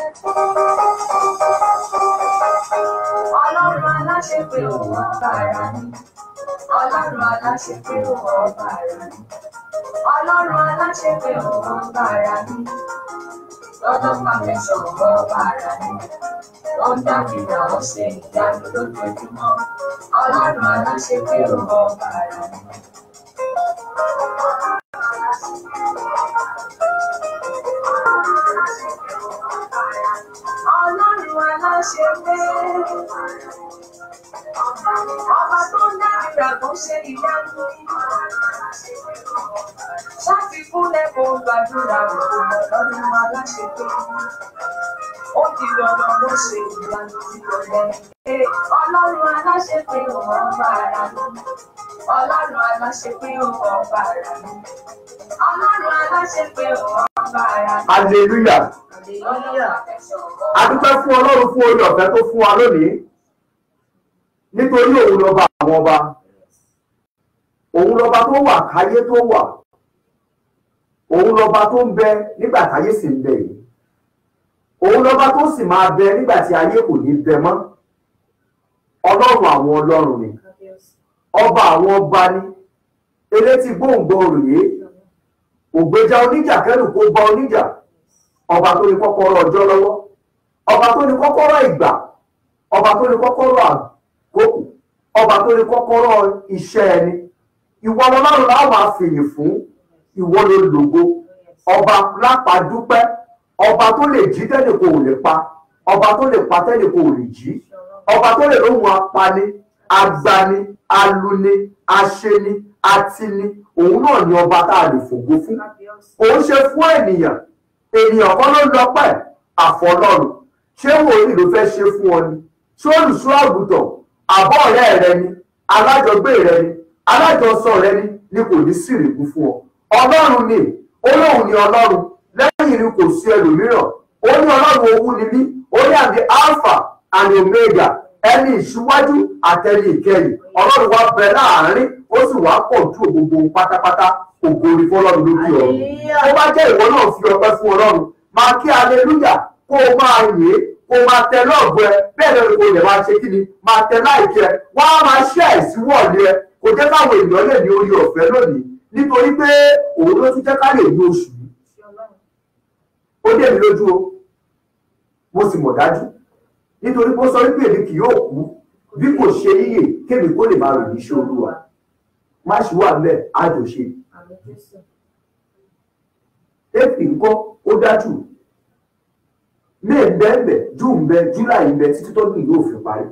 Ọlọ́run aláṣepé òun ọba ara ni. Ọlọ́run aláṣepé òun ọba ara ni. Ọlọ́run aláṣepé òun ọba ara ni. Lọ́dọ̀ pàfẹ́sọ̀ òun ọba ara ni. Ó ń dábìrà ó ṣe ìyanu lójoojúmọ́. Ọlọ́run aláṣepé òun ọba ara ni. Ọlọ́run aláṣepé. Ọba tó ń dábìrà tó ṣe ìyanu. Ṣáàfikúnlẹ̀ kò gbàdúrà òkú ọlọ́run aláṣepé. Ó di dandan ló ṣe ìyanu tí kò lẹ́yìn. Ọlọ́run aláṣepé òun ọba ara mi. Ọlọ́run aláṣepé òun ọba ara mi. Ọlọ́run aláṣepé òun ọba ara mi. hallelujah Hallelujah. a dúpẹ́ fún ọlọ́run fún orí ọ̀fẹ́ tó fún wa lónìí nítorí òun lọ́ba àwọn ọba òun lọ́ba tó wà káyé tó wà òun lọ́ba tó ń bẹ nígbà táyé sì ń bẹ yìí òun lọ́ba tó sì máa bẹ nígbà tí ayé kò ní bẹ mọ́ ọlọ́run àwọn ọlọ́run ni ọba àwọn ọba ni elétí gbòǹgbò rèé ògbéjà oníjà kẹrù kó bá oníjà ọba tó ní kọ́kọ́rọ́ ọjọ́ lọ́wọ́ ọba tó ní kọ́kọ́rọ́ ìgbà ọba tó ní kọ́kọ́rọ́ àkókò ọba tó ní kọ́kọ́rọ́ iṣẹ́ ẹni ìwọ lọ́lọ́run láwọn máa fìyìn fún ìwọ ló lògo ọba lápàdúpẹ́ ọba tó lè jí tẹ́lẹ̀ kò lè pa ọba tó lè pa tẹ́lẹ̀ kò lè jí ọba tó lè lóhun apani agbani aluni aṣeni atini òun náà ni ọba tá a lè fògo fún òun ṣe fún ènìyàn ènìyàn kan ló lọ́pẹ́ àfọlọ́run ṣé wòlíì ló fẹ́ ṣe fún ọ ni ṣé olùṣọ́ àgùntàn àbọ̀ ọ̀rẹ́ rẹ ni alájọgbé rẹ ni alájọsọ rẹ ni ni kò ní sírìkú fún ọ ọlọ́run ni olóhùn ni ọlọ́run lẹ́yìn ni kò sí ẹlòmíràn ó ní ọlọ́run owú ni mí ó ní àmì alpha and omega ẹni ìṣíwájú àtẹni ìkẹyìn ọlọ́run wá bẹ láàárín ó sì wá pọ̀ ju gbogbo pátápátá ògo ni fọlọ́run lókè ọ̀run tó bá jẹ́ ìwọ náà fi ọpẹ́ fún ọlọ́run máa kí aleluya kó o máa yìn ín kó o máa tẹ lọ́ọ̀bù ẹ bẹ́ẹ̀ lórí kò lè máa ṣe kí ni máa tẹ láìkí ẹ wá máa ṣe àìsíwọ̀lé ẹ kò jẹ́ káwọn èèyàn lè ní orí ọ̀fẹ́ lónìí nítorí pé òun ló tún jẹ́ ká lè ní oṣù yìí ó dé mi lójú o mo sì mọ̀ dájú nítorí pé ó sọ wípé èmi kì yóò kú bí kò ṣe yíyè kémi kó lè máa ròyìn iṣẹ́ olúwa má ṣe wà ńbẹ̀ àjọṣe èpì ńkọ́ ó dájú may ń bẹ ń bẹ june ń bẹ july ń bẹ títí tó ní yóò fi parí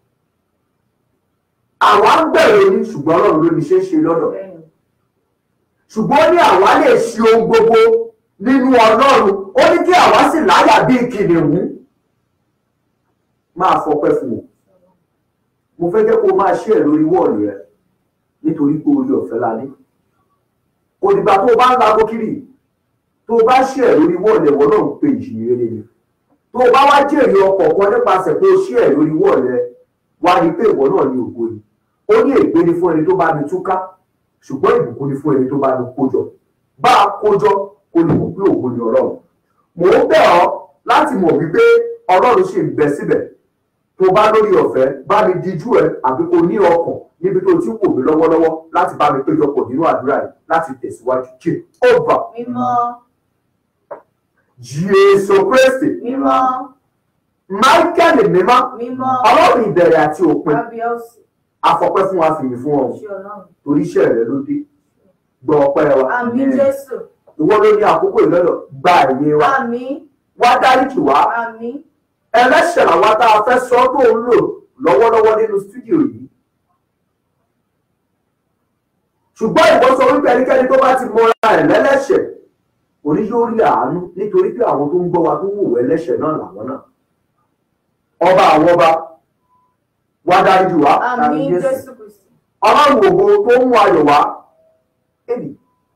àwa ń bẹ̀rẹ̀ ní ṣùgbọ́n ọlọ́run ló ní ṣe é ṣe lọ́dọ̀ ṣùgbọ́n ó ní àwa lè ṣe ohun gbogbo nínú ọlọ́run ó ní kí àwa sì láyà bíi kìnìún máa fọpẹ́ fún wọn mo fẹ́ jẹ́ kó o máa ṣe ẹ̀ lórí wọ́ọ̀lù rẹ nítorí pé orí ọ̀fẹ́ la ní kò dìgbà tó o bá ń lago kiri tó o bá ṣe ẹ̀ lórí wọ́ọ̀lù ẹ̀wọ̀ náà ń pè jì rere ni tó o bá wá jèrè ọkọ̀ kan nípasẹ̀ pé o ṣe ẹ̀ lórí wọ́ọ̀lù ẹ wá rí pé ìwọ náà ní ògo ni ó ní ègbé ni fún ẹni tó bá ní túká ṣùgbọ́n ìbùkún ni fún ẹni tó bá ní kójọ bá a kójọ kó lè mọ̀ pé ògo ni ọlọ́run mò ń bẹ̀ ọ́ láti mọ̀ wípé ọlọ́run ṣì ń bẹ síbẹ̀ tó bá lórí ọ̀fẹ́ bá mi dijú ẹ àbí kò ní ọkàn níbi tó ti wò mí lọ́wọ́lọ́wọ́ láti bá mi péjọpọ̀ nínú àdúrà yìí láti tẹ̀síwájú jẹ́ ọba Mímọ́, jésù kristi mímọ́, michael mímọ́ mímọ́, ọlọ́run ìbẹ̀rẹ̀ àti òpin kábíọ́sì, afọpẹ́ fún wa fìyìn fún ọ ṣe ọlọ́run. torí iṣẹ́ rẹ ló dé gbọ́ ọpẹ́ wa Àmín Jésù, ìwọ ló ní àkókò ìlọ́dọ̀ gba ìyè wa àmín, wá dáríjì wá àmín, ẹlẹ́ṣẹ̀ làwa tá a fẹ́ sọ tó ń lò lọ́wọ́lọ́wọ́ nínú stúdíò yìí ṣùgbọ́n ìwọ sọ wípé ẹnikẹ́ni tó bá ti mọra ẹ̀ lẹ́lẹ́ṣẹ̀ orí yóò rí àánú nítorí pé àwọn tó ń gbọ́ wa tó wò wọ́ ẹlẹ́ṣẹ̀ náà làwọn náà ọba àwọn ọba wá dáríjì wá àmín Jésù Kristi. ọlọ́run ògo tó ń mú ayọ̀ wá èdè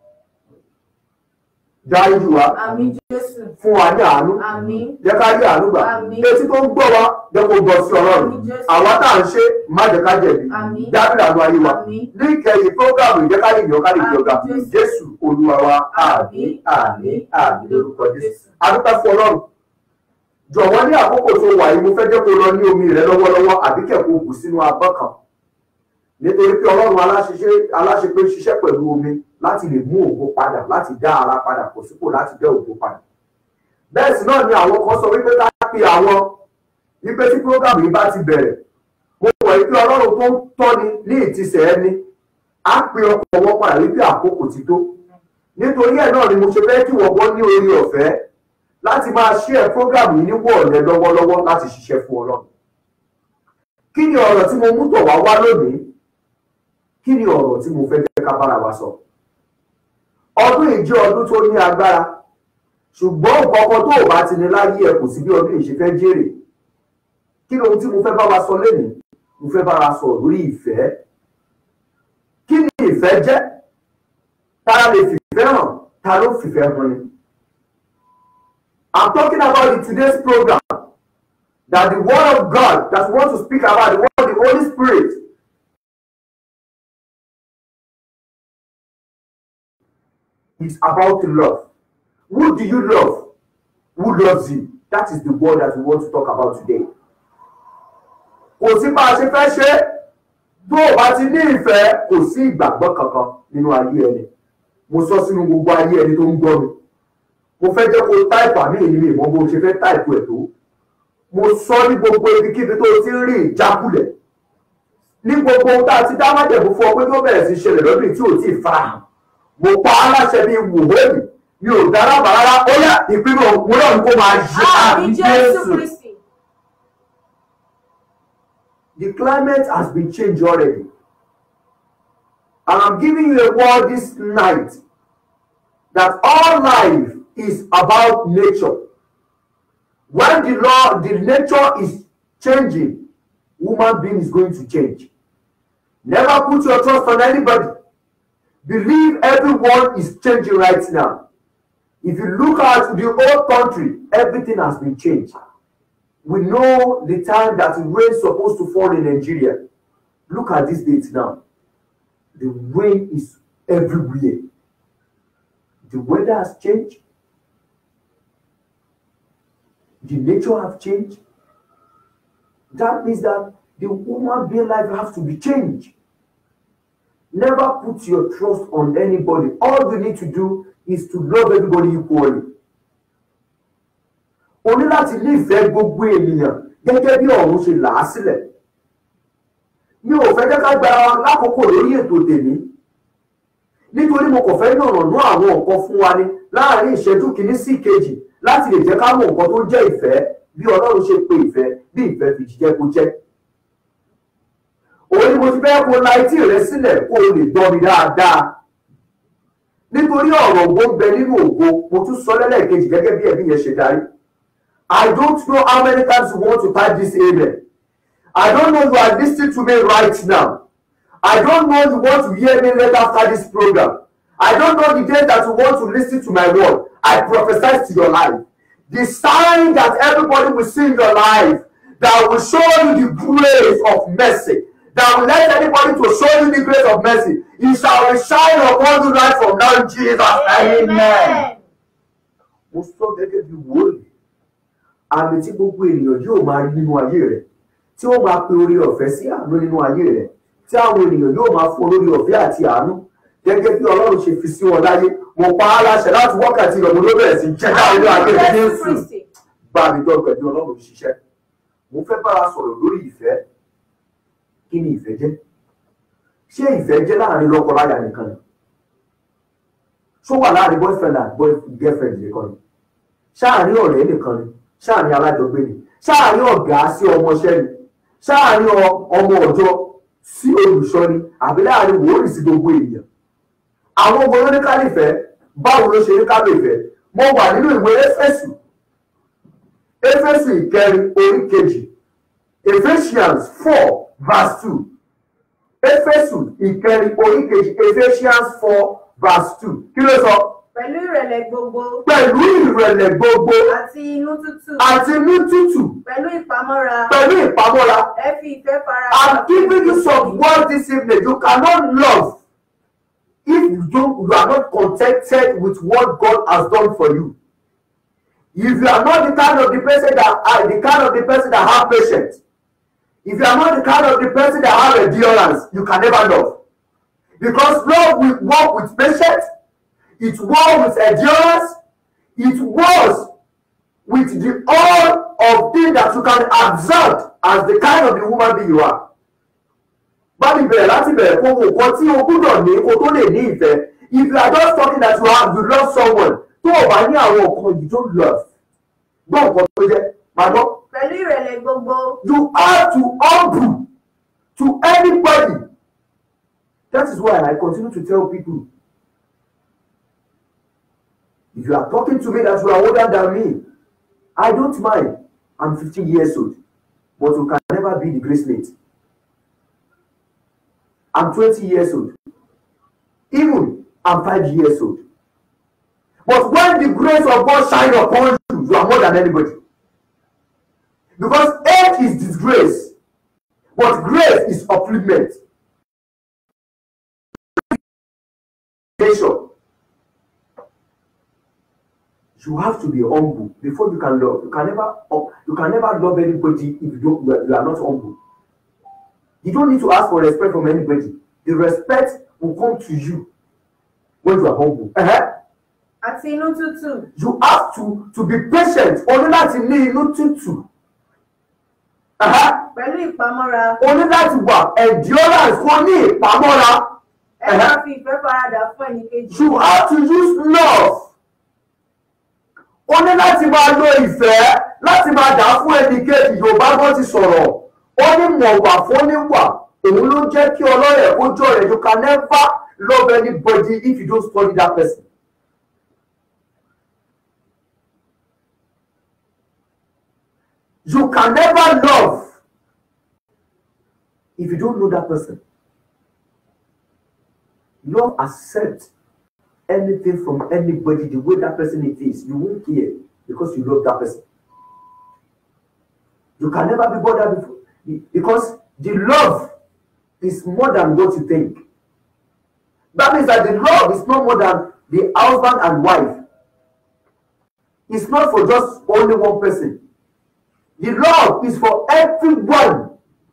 dáríjì wá Àmín Jésù, fún wa ní àánú àmín, jẹ́ ká rí àánú gbà Àmín. etí tó ń gbọ́ wa jẹ́ kó gbọ́ sí ọlọ́run Àmín Jésù. àwa tá à ń ṣe má jẹ́ ká jẹ̀bi Àmín. dábìlì àánú ayé wa Àmín. ní ìkẹyìn prógámù jẹ́ ká lè yàn ká lè Àmín yọ̀gà Jésù. jésù olúwa wa àmín àmín àmín lórúkọ jésù adúpẹ́ fún ọlọ́run jọ̀wọ́ ní àkókò tó wà yìí mo fẹ́ jẹ́ kó lọ ní omi rẹ lọ́wọ́lọ́wọ́ àbí kẹ̀kọ́ bù sínú abọ́ kan nítorí pé ọlọ́run aláṣeṣe- aláṣepé ṣiṣẹ́ pẹ̀lú omi láti lè mú ògo padà láti dá ara padà kò sípò láti dá ògo padà bẹ́ẹ̀ sì náà ni àwọn kan sọ wípé ká pe àwọn wípé tí program yìí bá ti bẹ̀rẹ̀ mo wọ̀ wípé ọlọ́run tó ń tọ́ni ní ìtìsẹ̀ ẹni á pe ọkọ̀ wọn padà wípé àkókò ti tó nítorí ẹ̀ náà ni mo ṣe fẹ́ kí wọ́n gbọ́ ní orí ọ̀fẹ́ láti máa ṣí ẹ̀ program yìí ní wọ̀ọ̀lẹ́ lọ́wọ́lọ́wọ́ láti ṣiṣẹ́ fún ọlọ́run kí ni ọ̀rọ̀ tí mo mú tọ̀ wá wá lónìí kí ni ọ̀rọ̀ tí mo fẹ́ jẹ́ ká bára wa sọ ọdún yìí jẹ́ ọdún tó ní agbára ṣùgbọ́n nǹkan kan tó o bá ti ní láyé ẹ kò sí bí ọdún yìí ṣe fẹ́ jèrè kí ni ohun tí mo fẹ́ bá wa sọ lénìí mo fẹ́ bá wa sọ lórí ìfẹ́ kí ni ìfẹ́ jẹ́ ta lè fìfẹ́ hàn ta ló fìfẹ́ hàn ni I'm talking about in today's program that the word of God that we want to speak about the word of the Holy Spirit is about love. Who do you love? Who loves you? That is the word that we want to talk about today. Kò sí bá a ṣe fẹ́ ṣe é. tó o bá ti ní ìfẹ́ kò sí ìgbàgbọ́ kankan nínú ayé ẹni. Mo sọ sínú gbogbo ayé ẹni tó ń gbọ́ mi. Mo fẹ́ jẹ́ kó táìpù àmì èyí mi ìmọ̀ bó ṣe fẹ́ táìpù ẹ̀ tó. Mo sọ ní gbogbo ibikíbi tó o ti ń rí ìjákulẹ̀. Ní gbogbo ohun tá a ti dá májẹ̀mú fún ọ pé tó bẹ̀rẹ̀ sí ṣẹlẹ̀ lọ́dún yìí tí ò tí ì farahàn mo pa á láṣẹ bíi wòhóòlì mi ò dára bàrárá ó yá ìpinnu òun náà ni kó máa yí àmì Àmì Jésù Jésù. Kristi. The climate has been changed already. And I'm giving you a word this night that all life is about nature. When the law, the nature is changing, human being is going to change. Never put your trust on anybody. Believe everyone is changing right now. If you look at the old country, everything has been changed. We know the time that the rain is supposed to fall in Nigeria. Look at this date now. The rain is everywhere. The weather has changed. The nature have changed. That means that the human being life has to be changed. Never put your trust on anybody. All you need to do is to love everybody equally. O ní láti nífẹ̀ẹ́ gbogbo ènìyàn gẹ́gẹ́ bí ọ̀run ṣe là á sílẹ̀. Mi ò fẹ́ kẹ́kẹ́ gba lákòókò lórí ètò tèmi. Nítorí mo kàn fẹ́ yànnàná àwọn nǹkan fún wa ní láàárín ìṣẹ́jú kìíní sí ìkejì láti lè jẹ́ ká mọ̀ nǹkan tó jẹ́ ìfẹ́ bí Ọlọ́run ṣe pe ìfẹ́ bí ìfẹ́ fi jíjẹ́ kó jẹ́ òun ni mo ti fẹ́ kó la etí rẹ sílẹ̀ kó o lè gbọ́ mi dáadáa nítorí ọ̀rọ̀ ògo ń bẹ nínú ògo mo tún sọ lẹ́lẹ́kejì gẹ́gẹ́ bí ẹ̀mí yẹn ṣe darí I don't know how many times you want to type this amen I don't know you are listening to me right now I don't know you want to hear me later after this program I don't know the day that you want to listen to my word I prophesy to your life the sign that everybody will see in your life that will show you the grace of mercy that will let anybody to show you the grace of mercy it shall shine upon you right from now in Jesus name amen. mo sọ gẹ́gẹ́ bí wòlíì àmì tí gbogbo ènìyàn yóò máa rí nínú ayé rẹ̀ tí ó máa pe orí ọ̀fẹ́ sí àánú nínú ayé rẹ̀ tí àwọn ènìyàn yóò máa fún olórí ọ̀fẹ́ àti àánú gẹ́gẹ́ bí Ọlọ́run ṣe fi sí wọn láyé mo pa á láṣẹ láti wákàtí ìrọ̀mọ́ ló bẹ̀rẹ̀ sí jẹ́ káwọn ilé ayé rẹ̀ Jésù Jésù Kristi. bá mi dọ́ pẹ̀lú Ọlọ́run ṣiṣẹ́ mo fẹ́ bára sọ̀rọ̀ lórí ìfẹ́ kí ni ìfẹ́ jẹ́ ṣé ìfẹ́ jẹ́ láàrin lọ́kọláya nìkan ni ṣó wà láàrin boyfriend and boy girlfriend nìkan ni ṣáàrin ọ̀rẹ́ nìkan ni ṣáàrin alájọgbé ni ṣáàrin ọ̀gá sí ọmọọṣẹ́ ni ṣáàrin ọ- ọmọ ọ̀jọ́ sí olùṣọ́ ni àbí láàrin wòórì sí gbogbo èèyàn àwọn ọmọ oníkálífẹ́ báwo ló ṣe ní kálífẹ́ mo wà nínú ìwé éfésù éfésù ìkẹrin orí kejì Ephesians four verse two éfésù ìkẹrin orí kejì Ephesians four verse two kí ló sọ Pẹ̀lú ìrẹ̀lẹ̀ gbogbo pẹ̀lú ìrẹ̀lẹ̀ gbogbo àti inú tútù. àti inú tútù Pẹ̀lú ìpamọ́ra. pẹ̀lú ìpamọ́ra Ẹ fi ìfẹ́ fara. I'm giving you some word this evening you cannot love if you don't you are not contented with what God has done for you if you are not the kind of the person that are the kind of the person that have patience if you are not the kind of the person that have endurance you can never love because love will work with patience it work with endurance it works with the all of things that you can observe as the kind of the woman being you are bábí bẹ̀rẹ̀ láti bẹ̀rẹ̀ kó wo nǹkan tí o gbúdọ̀ ní kó tó lè ní ìfẹ́ if you are just talking that you have you love someone tó o bá ní àwọn nǹkan you don't love gbọ́ nǹkan tó jẹ́ màá gbọ́ pẹ̀lú ìrẹ̀lẹ̀ gbogbo you have to humble to anybody that is why I continue to tell people if you are talking to me that you are older than me I don't mind I'm fifteen years old but you can never be the grace mate I'm twenty years old even I'm five years old but when the grace of God shine upon you you are more than anybody because age is disgrace but grace is upliftment nature you have to be humble before you can love you can never you can never love anybody if you don't you are, you are not humble you don't need to ask for respect from anybody the respect will come to you when you are humble uh-huh. àti inú tútù you have to to be patient o ní láti ní inú tútù uh-huh. pẹ̀lú ìpamọ́ra o ní láti wà endurance kó ní ìpamọ́ra ẹ máa fi ìfẹ́ faradà fún ẹnìkejì you have to use love o ní láti máa lo ìfẹ́ láti máa dà fún ẹnìkejì yorùbá gan ti sọ̀rọ̀ ó ní mọ̀wà fóníwà òun ló jẹ́ kí ọlọ́rẹ̀ kó jọ rẹ̀ you can never love anybody if you don't study that person. you can never love if you don't know that person. Love accept anything from anybody the way that person it is. You won't care because you love that person. You can never be bothered before because the love is more than what you think. That means that the love is not more than the husband and wife. It's not for just only one person. The love is for everyone.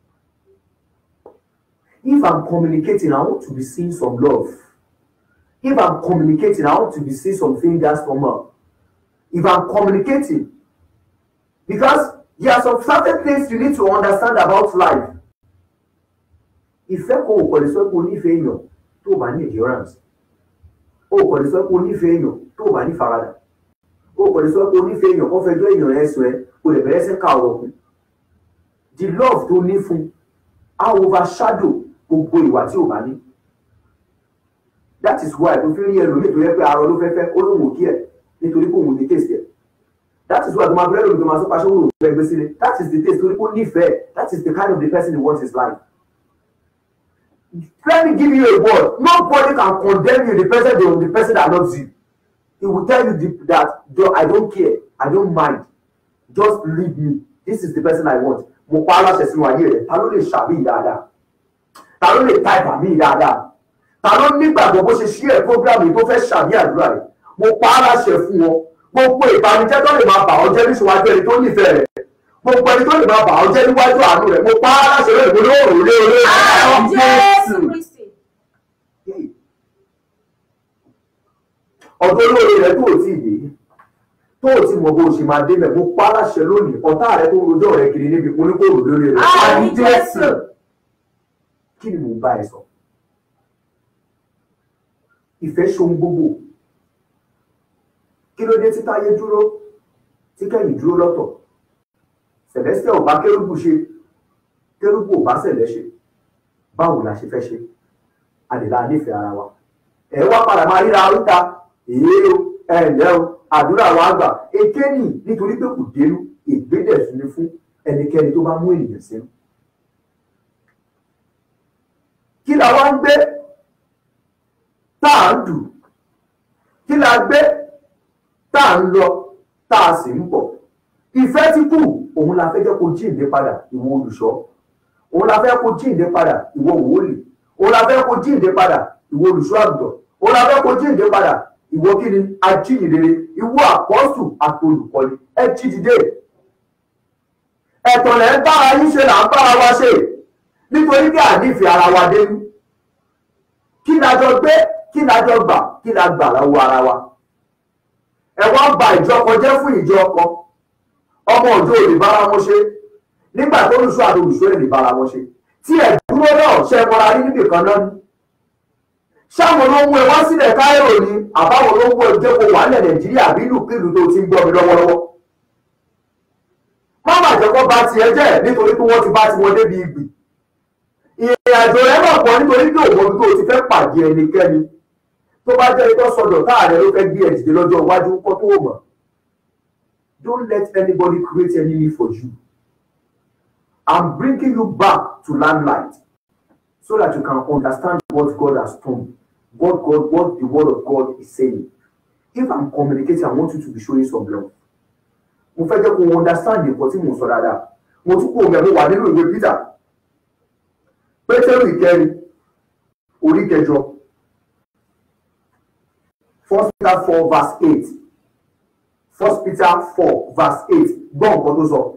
If I'm communicating, I want to be seeing some love. If I'm communicating, I want to be seeing some fingers from her. If I'm communicating, because there are some certain things you need to understand about life. Ìfẹ́ kò kò lè sọ pé o nífẹ̀ẹ́ èèyàn tó o bá ní endurance. O kò lè sọ pé o nífẹ̀ẹ́ èèyàn tó o bá ní faradà. O kò lè sọ pé o nífẹ̀ẹ́ èèyàn kó fẹjọ́ èèyàn rẹ̀ sọ ẹ́ o lè bẹ̀rẹ̀ sí ká ọ̀rọ̀ kù. The love tó ní fún á overshadow gbogbo ìwà tí o bá ní. That is why tó fi rí ẹlòmíì tó yẹ pé arọ ló fẹ́ fẹ́ ó lóun ò kí ẹ̀ nítorí pé òun ní taste ẹ̀. That is why tó máa bẹ̀rẹ̀ lómi tó máa sọ pé aṣọ òun ò fẹ́ gbé sílé. That is the taste torí pé ó nífẹ̀ẹ́. That is the kind of the person he wants his life. Let me give you a word. Nobody can condemn you the person the, the person that loves you. He will tell you the, that "Though I don't care, I don't mind. Just leave me. This is the person I want. Mo pa aláṣẹ sínú ayé rẹ̀. Ta ló lè ṣàbí dáadáa? Ta ló lè táìpà mí dáadáa? Ta ló nígbàgbọ́ bó ṣe ṣí ẹ̀ prógrámù yìí tó fẹ́ ṣàbí àdúrà rẹ̀? Mo pa aláṣẹ fún wọn. Gbogbo ìbànújẹ́ tó lè máa bà ọ́ jẹ́ níṣòwájú ẹni tó nífẹ̀ẹ́ rẹ̀. Gbogbo ẹni tó lè máa bà ọ́ jẹ́ níwájú àánú rẹ̀. Mo pa aláṣẹ lónìí mo lóòrùn lé olóòrùn. Àmín Jésù Kristi ọdún olóore rẹ tó o tí ì dé tó o ti mọ bó o ṣe máa débẹ̀ mo pa á láṣẹ lónìí ọ̀tá rẹ tó ń rojọ́ rẹ kiri níbi oníkóòrò lórí rẹ Àmín Jésù. kí ni mò ń bá ẹ sọ ìfẹ́ ṣohun gbogbo kí ló dé tí táyé dúró tí kẹ́yìn dúró lọ́tọ̀ Celestial ò bá kérúbù ṣe kérúbù ò bá sẹ̀lẹ̀ ṣe báwo la ṣe fẹ́ ṣe àdìlà nífẹ̀ẹ́ ara wa ẹ wá padà máa ríra oríta èyí o ẹ ǹlẹ́ o àdúrà wa gbà èké nì nítorí pé kò dénú ìgbédẹ̀sùn ni fún ẹnikẹ́ni tó bá mú ènìyàn sínú. kí la wá ń gbé tá à ń dù kí la gbé tá à ń lọ tá a sì ń bọ̀ ìfẹ́ tí kù òun la fẹ́ jẹ́ kó jíǹde padà ìwọ olùṣọ́ òun la fẹ́ kó jíǹde padà ìwọ wòólì òun la fẹ́ kó jíǹde padà ìwọ olùṣọ́ àgùntàn òun la fẹ́ kó jíǹde padà ìwọ kí ni ajíhìnrere ìwọ àpọ́sù àti olùkọ́ni ẹ jí dìde ẹ̀tàn lẹ́ ń bára yín ṣe là ń bára wa ṣe nítorí bí ànífẹ́ ara wa dénú kí la jọ gbé kí la jọ gbà kí la gbà lọ́wọ́ ara wa ẹ wá ń ba ìjọ kan jẹ́ fún ìjọ kan ọmọ òjò ò lè bára wọn ṣe nígbà tó lùsọ àti olùsọ ẹ̀ lè bára wọn ṣe tí ẹ̀ dúró náà ṣe mọ́ra rí níbì kan náà ni ṣáwọn ló mú ẹ wá sílẹ̀ káírò ni àbáwọn ló mú ẹ jẹ́ kó wà nílẹ̀ nàìjíríà bí ìlúkìlú tó ti ń gbọ́ mi lọ́wọ́lọ́wọ́ má má jẹ́ kó bà tiẹ̀ jẹ́ nítorí pé wọ́n ti bá tiwọn débi ìgbì ìrìn àjò rẹ̀ mọ̀ pọ̀ nítorí pé òun tó ti fẹ́ pàdé ẹnikẹ́ni tó bá jẹ́ ikọ́ sọ̀dọ̀ táàrẹ ló fẹ́ gbé ẹ̀dìdè lọ́jọ́ iwájú kọ́ tó mọ̀ don't let anybody create enemy for you i'm bringing you back to limelight so that you can understand what God has done what God what the word of God is saying if i'm communicating i want you to be showing some love mo fẹ́ jẹ́ kó o understand nǹkan tí mo sọ dáadáa mo tún kó o mẹ́ mo wà nínú ìwé Peter pétérù ìkẹrin orí kẹjọ first peter four verse eight first peter four verse eight gbọ́ nǹkan tó sọ.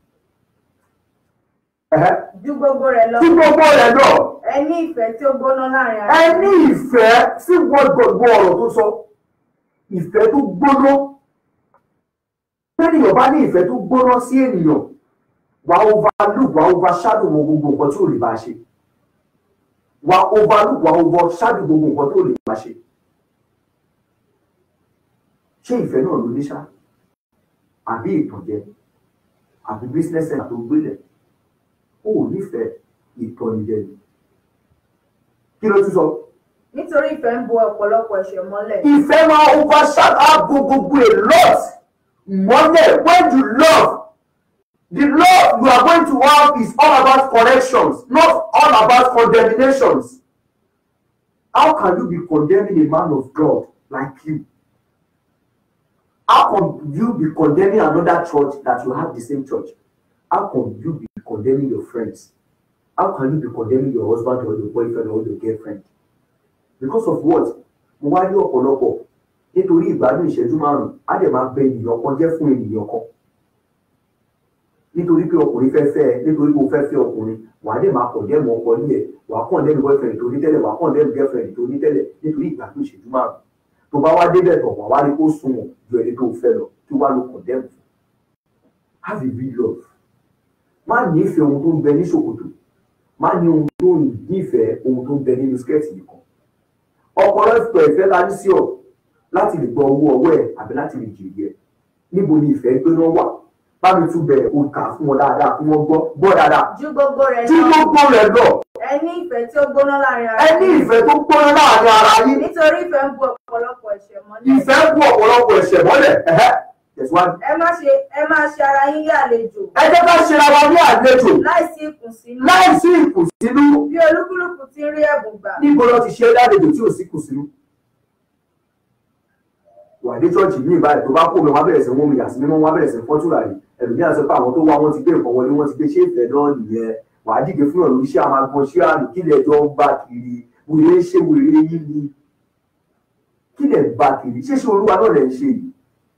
Ẹ̀hẹ́. ju gbogbo rẹ̀ lọ tí gbogbo rẹ̀ náà ẹ ní ìfẹ́ tí ó gbóná láàrin ara ẹ yín. ní ìfẹ́ sí gbogbo ọ̀rọ̀ tó sọ ìfẹ́ tó gbóná tẹ́nìyàn bá ní ìfẹ́ tó gbóná sí ènìyàn wà á overlook wà á overshadow wo gbogbo nǹkan tí ò lè bá a ṣe wà á overlook wà á overshadow gbogbo nǹkan tí ò lè bá a ṣe ṣé ìfẹ́ náà ló ní ṣá àbí ìtànjẹ àbí business center tó gbélẹ̀ ó ò nífẹ̀ẹ́ ìtọ́nijẹ ni kí ló tún sọ. nítorí ìfẹ́ ń bo ọ̀pọ̀lọpọ̀ ẹ̀ṣẹ̀ mọ́lẹ̀. ìfẹ́ máa overshadow gbogbo a lot mọ́lẹ̀ when you love the love you are going to have is all about corrections not all about condemnations how can you be condemning a man of God like you how can you be condemning another church that you have the same church how can you be condemning your friends how can you be condemning your husband or your boyfriend or your girlfriend because of what mo wá rí ọ̀pọ̀lọpọ̀ nítorí ìgbádùn ìṣẹ́jú márùn-ún á dẹ̀ máa bẹ ènìyàn kan jẹ́ fún ènìyàn kan nítorí pé ọkùnrin fẹ́ fẹ́ ẹ nítorí pé o fẹ́ fẹ́ ọkùnrin wà á dẹ̀ máa kàn dẹ́mu ọkọ ní ẹ̀ wà á kàn dẹ́mu boyfriend tó ní tẹ́lẹ̀ wà á kàn dẹ́mu girlfriend tó ní tẹ́lẹ̀ nítorí ìgbádùn ìṣẹ́jú márùn-ún tó bá wá débẹ̀ tọ̀ wà wá rí kó sunwọ̀n ju ẹni tó fẹ́ lọ tí wàá lo kàn dẹ́mu fún have a real love má nífẹ̀ẹ́ ohun tó ń bẹ ní ṣòkòtò má ní ohun tó ń nífẹ̀ẹ́ ohun tó ń bẹ nínú skẹ́ẹ̀tì nìkan ọ̀pọ̀lọpọ̀ ìfẹ́ la ní sí ọ láti lè gbọ́ owó ọwọ́ ẹ̀ àbí láti lè jèrè ẹ̀ níbo ni ìfẹ́ gbéná wà bá mi tún bẹ̀rẹ̀ o kà fún wọn dáadáa kí wọ́n gbọ́ gbọ́ dáadáa ju gbogbo rẹ̀ tí lọ gbogbo rẹ̀ lọ ẹ ní ìfẹ́ tí ó gbóná láàrin ara ẹ ní yín. ìfẹ́ tó gbóná láàrin ara yín nítorí ìfẹ́ ń bo ọ̀pọ̀lọpọ̀ ẹ̀ṣẹ̀ mọ́lẹ̀. ìfẹ́ bú ọ̀pọ̀lọpọ̀ ẹ̀ṣẹ̀ mọ́lẹ̀ ẹ̀hẹ́ tẹ̀síwájú. ẹ má ṣe ẹ máa ṣe ara yín ní àlejò ẹ jẹ́ ká ṣe ara wa ní àlejò láìsí ìkùnsínú láì sí ìkùnsínú bí olúkúlùkù ti ń rí ẹ̀bùn gbà. níbo lọ ti ṣe é lálejò tí ò sí ìkùnsínú. wà ní chọ́ọ̀chì ní ìbáyìí tó bá kó mi wọ́n á bẹ̀rẹ̀ sí wọ́n mi yà sí mímọ́ wọ́n á bẹ̀rẹ̀ sí fọ́túrà rí ẹlòmíà sọ pé àwọn tó wá wọn ti gbé nǹkan wọlé wọn ti gbé ṣé ìfẹ́ náà nìyẹn wà á dìde fún ọ̀rọ̀ iṣẹ́ àwọn agbọn ṣé àrùn kí lẹ̀ jọ ń bá kiri wèrè ń ṣe wèrè yín ni kí lẹ̀ ń bá kiri ṣé ṣe olúwa náà lẹ̀ ń ṣe yìí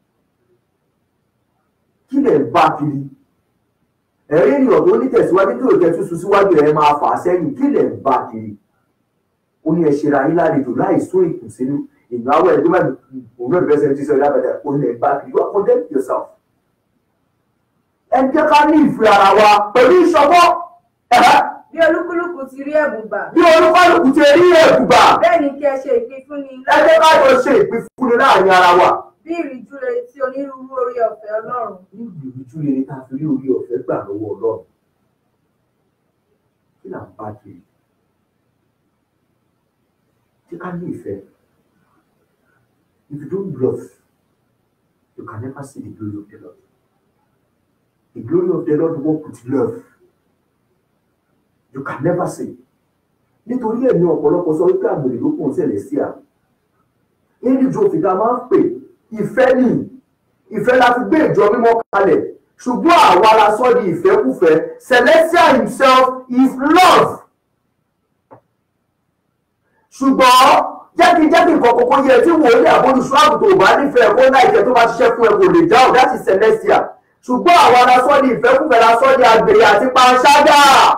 kí lẹ̀ ń bá kiri ẹ̀rí ènìyàn tó ní tẹ̀síwájú tó jẹ́ túnṣu síwájú ẹ̀ máa fà á sẹ́yìn kí lẹ̀ ń bá kiri ó ní ẹ ṣe ra yín lálejò láì sún ìkùnsínú ìnáwó ẹ̀ tó máa òun náà bẹ́sẹ̀ ti sọ ìdábàdà ó ní ẹ̀ bá kiri wá condemn yourself ẹ jẹ́ ká ní ìfẹ́ ara wa pẹ̀lú ìṣọwọ́ ẹ̀hẹ́ bí olúkúlùkù ti rí ẹ̀bùn gbà. bí olúkálùkù ti rí ẹ̀kúgbà bẹ́ẹ̀ ni kí ẹ ṣe ìpínfúnni ẹ jẹ́ ká jọ ṣe ìpínfúnni láàrin ara wa. bí ìrìjú rere tí onírúurú orí ọ̀fẹ́ ọlọ́run. ní ìrìjú rere tá a fi rí orí ọ̀fẹ́ gbà lọ́wọ́ ọlọ́run kí là ń bá kiri tí ká ní ìfẹ́ if you don't love you can never see the glory of the Lord the glory of the Lord work with love you can never see nítorí ẹ̀mí ọ̀pọ̀lọpọ̀ sọ wípé àgbèrè ló kún ṣẹlẹ̀ sí à nínú ìjọ òfìdá máa ń pè ìfẹ́ ni ìfẹ́ la fi gbé ìjọ mímọ́ kalẹ̀ ṣùgbọ́n àwa la sọ di ìfẹ́kùfẹ́ Celestial himself is love ṣùgbọ́n jẹ́ kí jẹ́ kí nǹkan kókó yẹ tí wòlíì àbólùsọ àgùntàn ò bá nífẹ̀ẹ́ kó láì jẹ́ tó bá ṣiṣẹ́ fún ẹ kò lè dáhùn that is celestial ṣùgbọ́n àwọn arasọ́ ní ìfẹ́kùfẹ́ lásọ́ ní àgbèrè àti panṣágà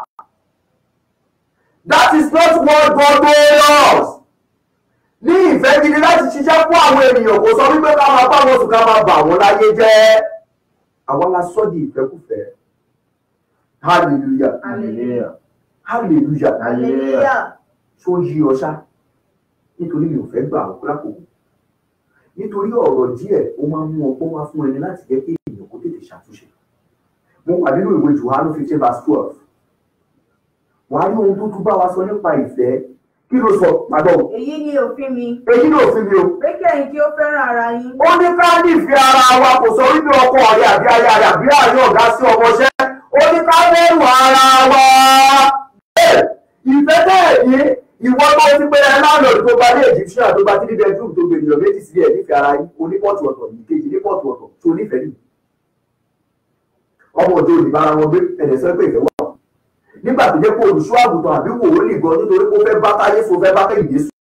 that is not what God told us ní ìfẹ́ gidi láti ṣiṣẹ́ fún àwọn ènìyàn kò sọ wípé ká máa bá wọn sùn ká máa bà wọ́n láyé jẹ́ àwọn arasọ́ ní ìfẹ́kùfẹ́ hallelujah hallelujah hallelujah hallelujah tó yí ọ ṣá nítorí mi ò fẹ́ gbà ọ́ lákòókò nítorí ọ̀rọ̀ díẹ̀ ó máa ń mú ọgbọ́n wá fún ẹni láti jẹ́ kí èèyàn kó tètè ṣàtúnṣe mo wà nínú ìwé Jòhánù fifteen verse twelve wàá rí ohun tó tún bá wa sọ nípa ìfẹ́ kí ló sọ pàdán èyí ni òfin mi èyí ló fi mi o pé kí ẹ̀yin kí ó fẹ́ràn ara yín ó ní ká nífẹ̀ẹ́ ara wa kò sọ wípé ọkọ rẹ àbí aya rẹ àbí àárín ọ̀gá sí ọmọṣẹ́ ó ní ká bẹ̀rù ara wa Bẹ́ẹ̀, ìfẹ́ bẹ́ẹ̀ ni ìwọ tó ti pé ẹ láńlọ́ọ̀dù tó gba ní egyptian tó gba three bedroom tó gbé ènìyàn méjì sílẹ̀ nífẹ̀ẹ́ ara yín onípọ̀tù ọ̀tọ̀ ìkejì nípọ̀tù ọ̀tọ̀ tó nífẹ̀ẹ́ nìyí ọmọ òjò ìbára wọn gbé ẹ̀dẹ̀ sọ pé ìfẹ́ wà nígbà tó jẹ́ pé olùṣọ́ àgùntàn àbí wòlíì gan nítorí pé ó fẹ́ bá táyé so fẹ́ bá kẹ́hìndé sùn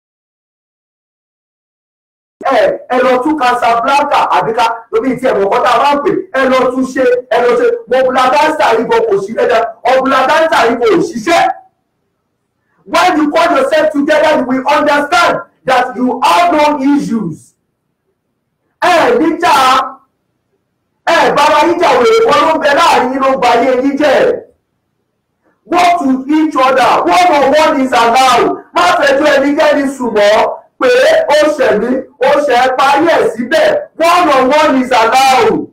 ẹ ẹ lọ tún Casablanca àbíká lóbi tí ẹ̀mọ̀ kọ́tà máa ń pè ẹ lọ tún ṣe ẹ lọ ṣe mọ̀bùlàdáńtà yìí kò sí ẹ̀dá ọ̀bùlàdáńtà yìí kò ṣiṣẹ́. When you call yourself together you will understand that you have no issues. ẹ níjà ẹ bára yíjà wèrè kan ló ń bẹ láàrin yín ló ń ba ayé yín jẹ́ work to each other one on one is allowed má fẹjọ́ ẹnikẹ́ni sùn mọ́ pé ó ṣẹ̀mí ó ṣẹ̀ parí ẹ̀ síbẹ̀ one on one is allowed.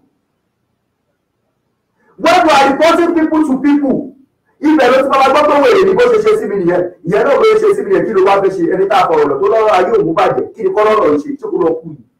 when you are reporting people to people ibẹ̀ ló ti máa gbọ́ pé wèrè ni bó ṣe ṣe síbi nìyẹn ìyẹn náà bó ṣe síbi nìyẹn kí ló wá fẹ́ ṣe ẹni tá a fọ̀rọ̀ lọ tó lọ́rọ̀ ayé òun bàjẹ́ kí ni kọ́ lọ́rọ̀ ṣe tí kò lọ kú yìí.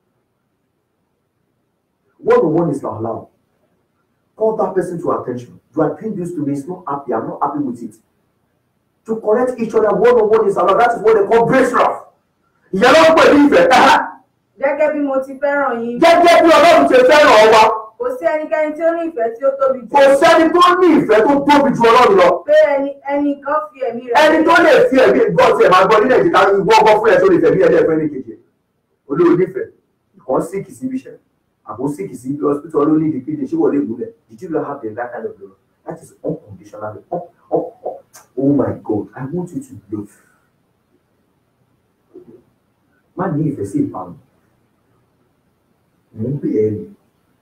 one on one is not allowed. Call that person to attention. You are doing this to me, it's not happy. I'm not happy with it. To correct each other one on one is allowed. That is what they call grace rough. Ìyẹn ló ń pè ní ìfẹ́. gẹ́gẹ́ bí mo ti fẹ́ràn yín Gẹ́gẹ́ bí Ọlọ́run ṣe fẹ́ràn wa, kò sí ẹnikẹ́ni tí ó ní ìfẹ́ tí ó tóbi jù kò sẹ́ni tó ní ìfẹ́ tó tóbi ju Ọlọ́run lọ. pé ẹni ẹnì kan fi ẹ̀mí rẹ̀ Ẹni tó lè fi ẹ̀mí gbọ́ tí ẹ̀ máa gbọ́ nílẹ̀ ìjìká ìwọ ọgbọ́n fún ẹ̀ tó lè fẹ̀mí ẹ̀ lẹ́ẹ̀fẹ́ ní kejì. Olóò nífẹ̀ẹ́, ìkan síkì sí ibi iṣẹ́, àbò síkì sí hospital ló ní ìdíkídì ṣé wọlé ìmúlẹ̀. Did you not have the that kind of love? That is unconditional. Oh, oh, oh. oh my God, I want you to love. Má ní ìfẹ́ sí ìparun. Mò ń bẹ̀ ẹ́ ni.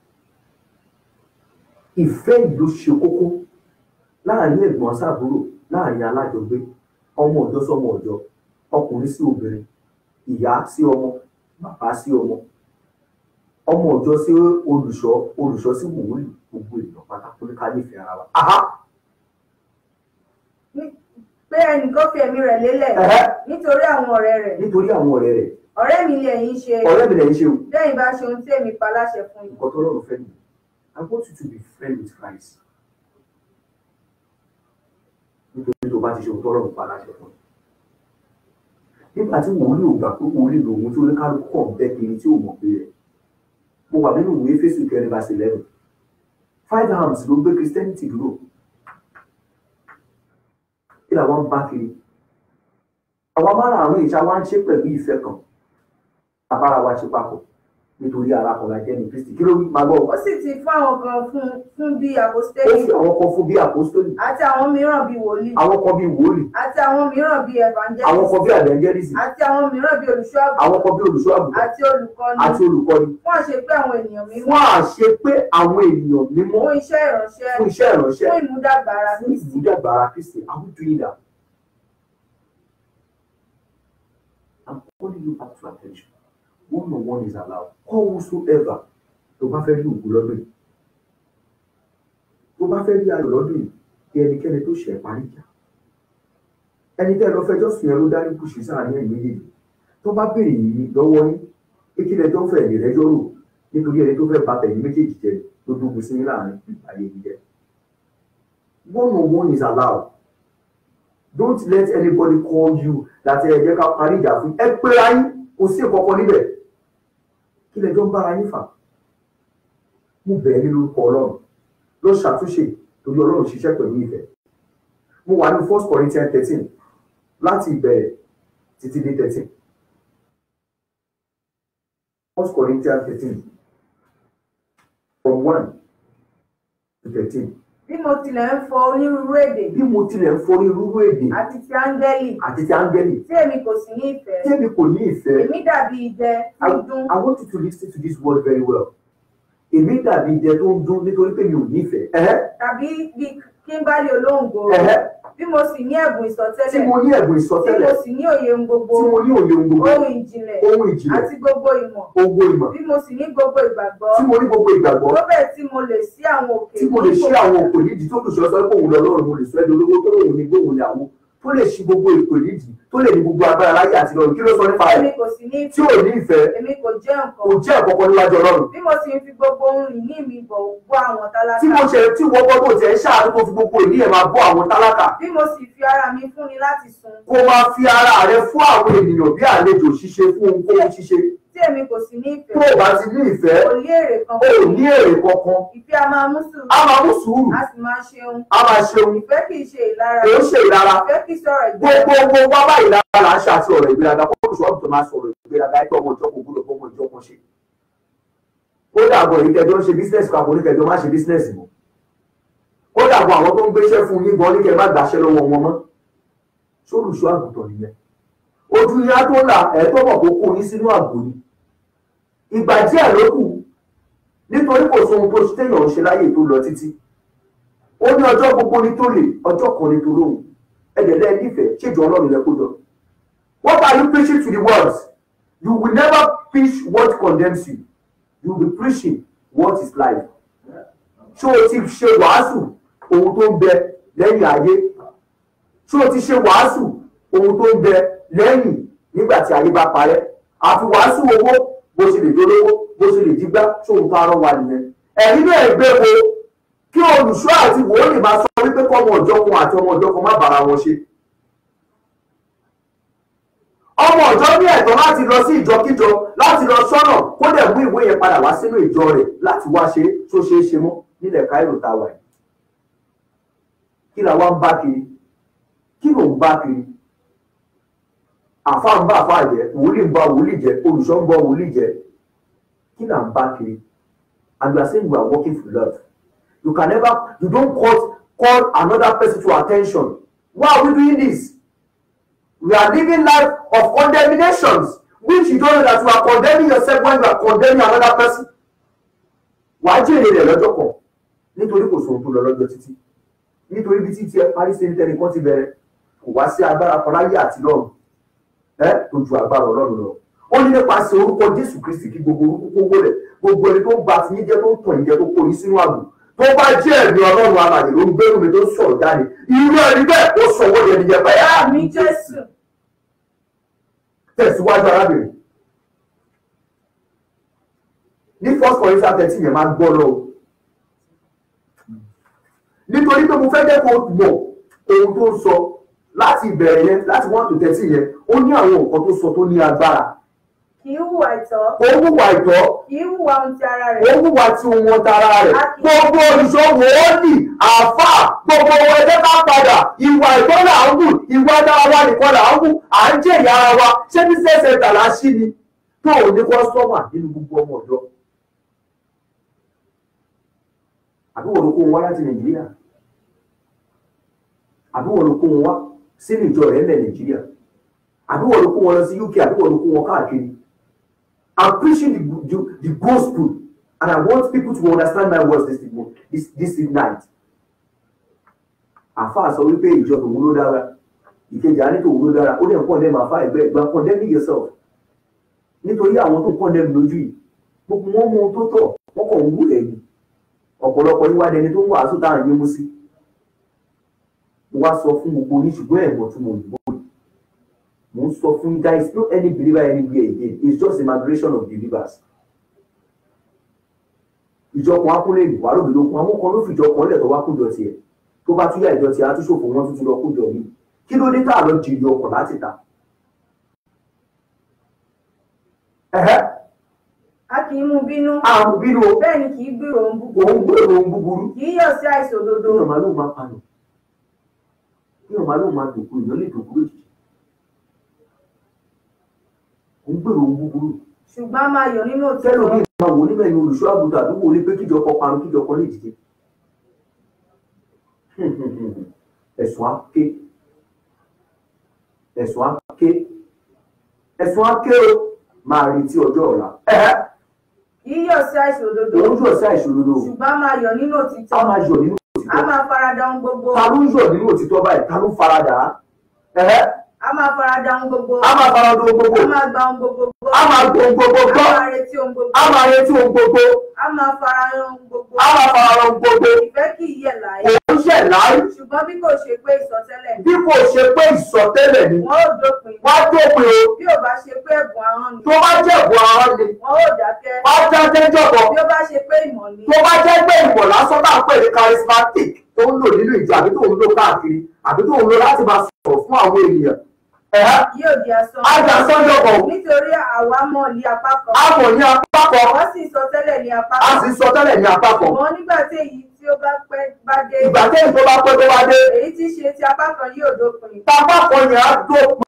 Ìfẹ́ yìí ló ṣe kókó láàrin ẹ̀gbọ́n sábúrò láàrin alájọgbé ọmọ ọ̀dọ́ sọmọ ọ̀dọ́ ọkùnrin sí obìnrin ìyá sí ọmọ bàbá sí ọmọ ọmọ ọ̀dọ́ sí olùṣọ́ olùṣọ́ sí wòlíì gbogbo èèyàn pátákó ní ká nífẹ̀ẹ́ ara wa. Aha! pé ẹnìkan fi ẹ̀mí rẹ̀ lélẹ̀ Ẹ̀hẹ́. nítorí àwọn ọ̀rẹ́ rẹ̀ nítorí àwọn ọ̀rẹ́ rẹ̀ ọ̀rẹ́ mi lè yín ṣe ọ̀rẹ́ mi lẹ́yìn ṣe o lẹ́yìn bá ṣe ohun tí èmi pa láṣẹ fún yín nǹkan tó lọ́rùn fẹ́ nìyẹn I want you to be friend with Christ nítorí tó bá ti ṣe ohun tó lọ́rùn pa láṣẹ fún un nígbà tí wòlíì ò gbà pé wòlíì lòun tí oníkálukú kàn bẹ́ kiri tí ò mọ̀ pé rẹ̀ mo wà nínú ìwé Éfésù kẹrin verse eleven five arms ló gbé Christianity dúró kí làwọn ń bá kiri àwọn márààrún ìṣá wa ń ṣe pẹ̀lú ìfẹ́ kan abára wa ṣe papọ̀ nítorí ara kan la jẹ́ ní Kristi kí ló wí máa gbọ́ ó sì ti fún àwọn kan fún fún bí ó àpòstélì fi àwọn kan fún bí àpòstólì àti àwọn mìíràn bí wòlíì àwọn kan bí wòlíì àti àwọn mìíràn bí àwọn evangelist kan bí àdẹ́ńgẹ́rìsì àti àwọn mìíràn bí olùṣọ́ àgùntàn àwọn kan bí olùṣọ́ àgùntàn àti olùkọ́ni àti olùkọ́ni fún àṣepé àwọn ènìyàn mímọ́ fún àṣẹ pé àwọn ènìyàn mímọ́ fún iṣẹ́ ìránṣẹ́ fún iṣẹ́ ìránṣẹ́ fún ìmúdàgbà ara fún Kristi ìmúdàgbà ara Kristi are we doing that? I'm calling you back to attention one on one is allowed call whosoever tó bá fẹ́ rí òkú lọ́dún yìí tó bá fẹ́ rí ayọ̀ lọ́dún yìí kí ẹnikẹ́ni tó ṣẹ̀ parí ìjà ẹni tẹ́ ẹ lọ fẹjọ́ sùn yẹn ló dá ní kùsì sáàárín ẹ̀yìn méjèèjì tó bá béèrè yìí lọ́wọ́ yín pé kí lẹjọ́ fẹ́ ẹ̀yìn rẹ́jọ́ rò nítorí ẹni tó fẹ́ ba tẹ̀yìn méjèèjì jẹ ló dógun sí yín láàrin ayé yìí jẹ one on one is allowed don't let anybody call you láti ẹ jẹ́ ká parí ìjà fún ẹ pera yín kò sí ìkọ̀kọ̀ níbẹ̀ kí lẹjọ́ ń bára yín fà mo bẹ̀ ẹ́ nínú orúkọ ọlọ́run lọ ṣàtúnṣe torí ọlọ́run ṣiṣẹ́ pẹ̀lú ìfẹ́ mo wà ní first Corinthians thirteen láti ìbẹ̀rẹ̀ títí dé thirteen first Corinthians thirteen from one to thirteen bí mo tilẹ̀ ń fọ onírúurú èdè bí mo tilẹ̀ ń forí rúrú èdè àti ti áńgẹ́lì àti ti áńgẹ́lì tí èmi kò sì ní ìfẹ́ tẹ́mi kò ní ìfẹ́ èmi dàbí idẹ I, tí ń dún I want you to listen to this word very well èmi dàbí idẹ tó ń dún nítorí pé mi ò ní ìfẹ́ ẹ̀hẹ́ tàbí bí kí n bá lè olóńgbò ẹ̀hẹ́ bí mo sì ní ẹ̀bùn tí ìsọtẹ́lẹ̀ mo ní ẹ̀bùn tí ìsọtẹ́lẹ̀ mo sì ní òye ohun gbogbo tí mo ní òye ohun gbogbo ohun ìjìnlẹ̀ ohun ìjìnlẹ̀ àti gbogbo ìmọ̀ ohun ìmọ̀ bí mo sì ní gbogbo ìgbàgbọ́ tí mo ní gbogbo ìgbàgbọ́ tó bẹ́ẹ̀ tí mo lè sí àwọn òkè tí mo lè ṣí àwọn òkò nídìí tó lùsọ sọ pé òun lọ lọ́rùn mo lè sọ ẹni olówó tó lòun ní gbóhùn ní àwọn tó lè ṣí gbogbo ètò nídìí tó lè ní gbogbo agbára láyé àti lọ́run kí ló sọ nípa èmi rẹ̀ kò sì ní tí ò ní ìfẹ́ èmi kò jẹ́ kò nǹkan jẹ́ ẹ̀kọ́kọ́ níwájú ọlọ́run bí mo sì ń fi gbogbo ohun ìní mi bọ̀ bọ́ àwọn tí mo tálákà ṣe tí wọ́n gbọ́ tó tẹ̀ ń ṣáàánú tó fi gbogbo ìní ẹ̀ máa bọ́ àwọn tálákà bí mo sì fi ara mi fúnni láti sun kó máa fi ara rẹ fún àwọn ènìyàn bí àlejò ṣíṣe fún ohunkóhun ṣíṣe tí èmi kò sì ní tó ìfẹ́ o bá ti ní ìfẹ́ kò ní èrè kan o ò ní èrè kankan ìfẹ́ a máa mú sùúrù a máa mú sùúrù a sì máa ṣeun a máa ṣeun ìfẹ́ kì í ṣe ìlara kò ń ṣe ìlara ìfẹ́ kì í sọ̀rọ̀ ìgbẹ́ gbogbo gbogbo wá báyìí lára là ń ṣe àti ọ̀rọ̀ ìgbéraga kó oṣù ọ̀tún máa sọ̀rọ̀ ìgbéraga ẹ̀tọ́ ọmọ ìjọ kò gbúdọ̀ fọmọ ìjọ kan ṣe. ó dàgbọ̀ èyí kẹjọ ń ṣe bísínẹ́sì kan àbò oníkẹjọ má ṣe bísínẹ́sì mọ́. ó dàgbọ̀ àwọn tó ń gbéṣẹ́ fún yín gan oníkẹ má gbàṣẹ́ lọ́wọ́ wọn mọ́. sólùṣọ́ àgùntàn nìyẹn. ojú yá tó là ẹ̀ tó mọ̀ kó kó yín sínú àgbò ni. ìgbà díẹ̀ ló kù nítorí kò sóhun tó téèyàn ń ṣe láyè tó lọ títí. ó ní ọjọ́ gbogbo ní tó lè ọjọ́ kan ní tó lóhùn ẹ̀dẹ̀lẹ́ nífẹ̀ẹ́ ṣèjọ ọlọ́run lẹ kó jọ. What are you preaching to the world? You will never preach what condemns you. You will be preaching what is life. Ṣé o ti ṣe wàásù ohun tó ń bẹ lẹ́yìn ayé? Ṣé o ti ṣe wàásù ohun tó ń bẹ lẹ́yìn nígbà tí ayé bá parẹ́? Àfi wàásù owó bó ṣe lè dolówó bó ṣe lè dígbá ṣóhun tó arọ́ wa nìyẹn. Ẹ̀yin náà gbé wo kí olùṣọ́ àti wòólì máa sọ wípé kọ́ ọmọ ọ̀jọ́ kan àti ọmọ ọ̀jọ́ kan má bára wọn ṣe ọmọ ọ̀jọ́ ní ẹ̀tọ́ láti lọ sí ìjọkíjọ láti lọ sọ́nà kó dẹ̀ mú ìwé yẹn padà wá sínú ìjọ rẹ̀ láti wá ṣe tó ṣe é ṣe mọ́ nílẹ̀ Cairo tá a wà yìí kí la wá ń bá kiri kí ló ń bá kiri àfa ń bá àfa jẹ wòlíì ń bá wòlíì jẹ olùṣọ́ ń bá wòlíì jẹ kí là ń bá kiri and you are saying you are working for love you can never you don't call call another person to attention why are we doing this we are living life of condemnations which you don't know that you are condemning yourself when you are condemning another person wàá jèrè rẹ̀ lọ́jọ́ kan nítorí kò sóhun tó lọ lọ́jọ́ títí nítorí bí títí ẹ parí sí nítorí kan ti bẹ̀rẹ̀ kò wá sí agbára kan láyé àti lọ́run ẹ tó ju agbára Ọlọ́run lọ ó ní nípasẹ̀ orúkọ Jésù Kristi kí gbogbo orúkọ kó wọlé gbogbo ẹni tó ń ba ti yín jẹ́ tó ń tàn yín jẹ tó kó yín sínú àgbò tó bá jẹ́ ẹ̀mí Ọlọ́run alàyè ló ń gbẹ́rù mi tó ń sọ̀rọ̀ jáde irú ẹni bẹ́ẹ̀ ó sọ wọ́n yẹn nìyẹn bẹ́ẹ̀ àmì Jésù tẹ̀síwájú arábìnrin ní first Corinthians thirteen yẹn máa gbọ́ lọ o nítorí pé mo fẹ́ jẹ́ kó mọ̀ ohun tó ń sọ láti ìbẹ̀rẹ̀ yẹn láti one to thirteen yẹn ó ní àwọn nǹkan tó sọ tó ní agbára kì í hùwà ìtọ́ ó hùwà ìtọ́ kì í hùwà ohun ti ara ó rẹ̀ hùwà tí wọn tara rẹ̀ gbogbo olùṣòwò ó nì àfà gbogbo wọn ẹgbẹ́ bá padà ìwà ìtọ́ là ń hù ìwà dára wa nìkan là ń hù à ń jẹ̀yà ara wa ṣé ní sẹ́sẹ̀ tàlà sí ni tó ò ní kọ́sọ́mà nínú gbogbo ọmọ ọ̀dọ́ àbí wọ́n ló kó wọn wá láti nàìjíríà àbí wọ́n ló kó wọn wá sínú ìjọ rẹ̀ ńlẹ̀ nàìjíríà àbí wọ́n ló kó wọn lọ sí uk àbí wọ́n ló kó wọn káàkiri i'm preaching the, the, the gospel and i want people to understand my words this this this night àfáà sọ wípé ìjọ tòun ló dára ìkejì á ní tòun ló dára ó lè kọ́ ndẹ́mù àfáà ẹgbẹ́ ẹgbẹ́ condemn yourself nítorí àwọn tó condemn lójú yìí gbogbo wọn mú ohun tó tọ́ wọn kàn ń wú ẹ̀yìn ọ̀pọ̀lọpọ̀ yín wá dẹni tó ń wàásù tá à ń yé mú sí mo wá sọ fún gbogbo yín ṣùgbọ́n ẹ̀gbọ́n tí mo yìnbó yìí mo ń sọ fún yín there is no any believer anywhere again it's just a migration of believers ìjọ kan akúnlé ìlú wàá lóbi lókun àwọn kan ló fi ìjọ kan lẹ̀ tó wá kújọ tiẹ̀ tó bá túyà ìjọ tiẹ̀ á tún ṣòfò wọn tuntun lọ kújọ mi kí ló dé tá a lọ jìnnì ọkọ̀ láti ta. ẹ̀hẹ́ a kì í mú bínú àrùn bínú o bẹ́ẹ̀ ni kì í gbèrò ohun búburú òun gbèrò ohun búburú kì í yọ̀ sí àìsàn òdodo kí ọmọ lóun máa panù kí ọmọ lóun máa dòkú èèyàn lè dòkú lójijì ò ń gbèrò ohun búburú ṣùgbọ́n a máa yọ̀ nínú tẹ́lẹ̀ òtítọ́ mi máa wò níbẹ̀ ni olùṣọ́ àgùntàn àdúgbò ní pé kíjọ kọ parun kíjọ kọ lè dìde ẹ̀sùn aké ẹ̀sùn aké ẹ̀sùn aké o máa retí ọjọ́ ọ̀la ẹ̀hẹ́ yíyọ̀ sí àìsàn òdodo òun yóò sí àìṣòdodo ṣùgbọ́n a máa yọ̀ nínú a òtítọ́ máa yọ̀ nínú a òtítọ́ máa farada ohun gbogbo ta ló ń yọ̀ nínú òtítọ́ báyìí ta ló ń faradà á ẹ̀hẹ́ a máa farada ohun gbogbo a máa faradà ohun gbogbo a máa gba ohun gbogbo gbọ́ a máa gbọ́ ohun gbogbo a gbọ́ máa retí ohun gbogbo a máa retí ohun gbogbo a máa fara ohun gbogbo a máa faradà ohun gbogbo ìfẹ́ kì í yẹ̀ láyé òun ṣẹ̀ láì ṣùgbọ́n bí kò ṣe pé ìsọtẹ́lẹ̀ ni bí kò ṣe pé ìsọtẹ́lẹ̀ ni wọn ò dópin wá dópin o bí ò bá ṣe pé ẹ̀bùn ahọ́n ni tó bá jẹ̀bù ara ni wọn ò dákẹ́ wá jáde jọ̀bọ̀ bí ó bá ṣe pé ìmọ̀ ni tó bá jẹ́ pé ìmọ̀ lásán náà pè ní charismatic tó ń lò nínú ìjọ àbí tó ń lò káàkiri àbí tó ń lò láti máa sọ̀rọ̀ fún àwọn ènìyàn ẹ̀hẹ́ yóò di asán ajá sọ́jọ́bọ̀ nítorí àwa mọ̀ ní apá kan àmọ̀ ní apá kan wọ́n sì sọ tẹ́lẹ̀ ní apá a kan sì sọ tẹ́lẹ̀ ní apá kan ṣùgbọ́n nígbà tí èyí tí ó bá pẹ́ bá dé ìgbà tẹ́yìn tó bá pẹ́ tó bá dé èyí tí í ṣe ti apá kan yóò dópin apá kan yẹn á dópin.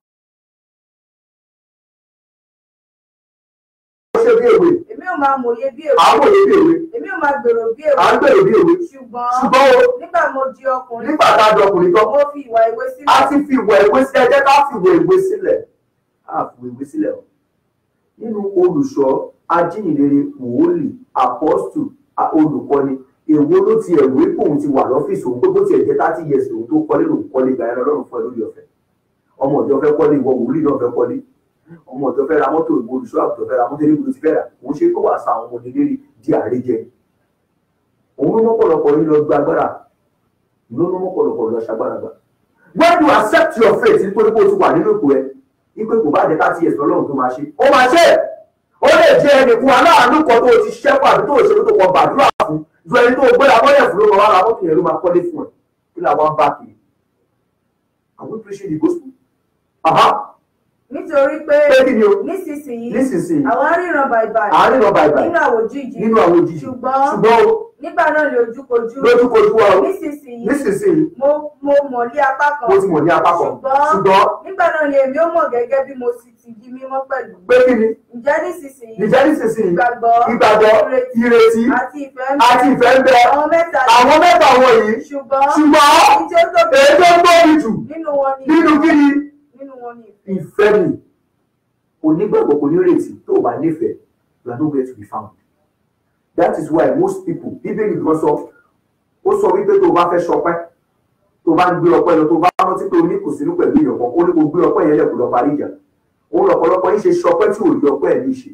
ó ṣe bí èwe èmi ò máa mòye bí èwe à ń wòye bí èwe èmi ò máa gbèrò bí à ń èwe gbèrò bí èwe ṣùgbọ́n ṣùgbọ́n o nígbà mo di ọkùnrin nígbà tá a dọkùnrin tán mo fi ìwà ìwé a sílẹ̀ ti fi ìwẹ̀ ìwé sílẹ̀ jẹ́ ká fi ìwẹ̀ ìwé sílẹ̀ a fi ìwẹ̀ ìwé sílẹ̀ o nínú olùṣọ́ ajíhìnrere wòólì apọ́stù a- olùkọ́ni èwo ló ti ẹ̀rù pé òun ti wà lọ́fíìsì òun pé bó tiẹ̀ jẹ́ thirty years òun tó kọ́lé lòun kọ́lé gba ẹran lọ́rùn fún ẹ lórí ọ̀fẹ́ ọmọ ìjọ fẹ́ kọ́lé ìwọ wòlíì náà fẹ́ kọ́lé ọmọ ìjọ fẹ́ ra mọ́tò ìwọ olùṣọ́ àgùntàn fẹ́ ra mọ́tò níbi tó ti fẹ́ rà òun ṣe kó wàá sa àwọn ọmọdé lérí di àríjẹ òun ló mọ́pọ̀lọpọ̀ yín lọ gba agbára ló ló mọ́pọ̀lọpọ̀ lọ ṣagbára gbà when you accept your faith nítorí pé o ti wà nínú ipò ẹ ipe kò bá jẹ ká tiẹ̀ sọ́lọ́run tó máa ṣe ó máa ṣe é ó lè jẹ ẹnìkan aláàánú kan tó o ti ṣẹ́kọ̀ àbí tó o ṣe tó kọ gbàdúrà fún ju ẹni tó o gbé abọ́lẹ̀ fún ló máa wá ra mọ́tò yẹn ló máa kọ́lé fún ẹ kí làwọn bá kiri àwọn preaching the gospel aha nítorí pé pé kí ni o nísinsìnyí nísinsìnyí àwọn ríran bàìbàì àárín lọ bàìbàì nínú àwòjíji nínú àwọn òjijì ṣùgbọ́n ṣùgbọ́n o nígbà náà lè ojúkojú lójúkojú wa o nísinsìnyí nísinsìnyí mo mo mọ̀ lé apá kan mo ti mọ̀ ní apá kan ṣùgbọ́n ṣùgbọ́n nígbà náà ni èmi ó mọ̀ gẹ́gẹ́ bí mo sì ti di mímọ́ pẹ̀lú pé kí ni ǹjẹ́ nísinsìnyí ìjẹ́ nísinsìnyí ìgbàgbọ́ ìgbàgbọ́ ìrètí àti ìfẹ́ ń àti bẹ ìfẹ́ ń bẹ àwọn mẹ́ta àwọn mẹ́ta wọ̀nyí ṣùgbọ́n ṣùgbọ́n èyí tí ó tóbi èyí tó tóbi jù nínú wọn ni nínú kí ni nínú wọn ni ìfẹ́ ìfẹ́ ni onígbàgbọ́ kò ní retí tó o bá nífẹ̀ẹ́ you are nowhere to be found that is why most people bíbélì kan sọ ó sọ wípé tó o bá fẹ́ ṣọpẹ́ tó o bá ń gbé ọpẹ́ lọ tó o bá rántí pé o ní kò sínú pẹ̀lú èèyàn kan ó ní kó gbé ọpẹ́ yẹn lẹ́kùn lọ parí ìjà òun lọ̀pọ̀lọpọ̀ yín ṣe ṣọpẹ́ tí ò rí ọpẹ́ ẹ̀ ní ṣe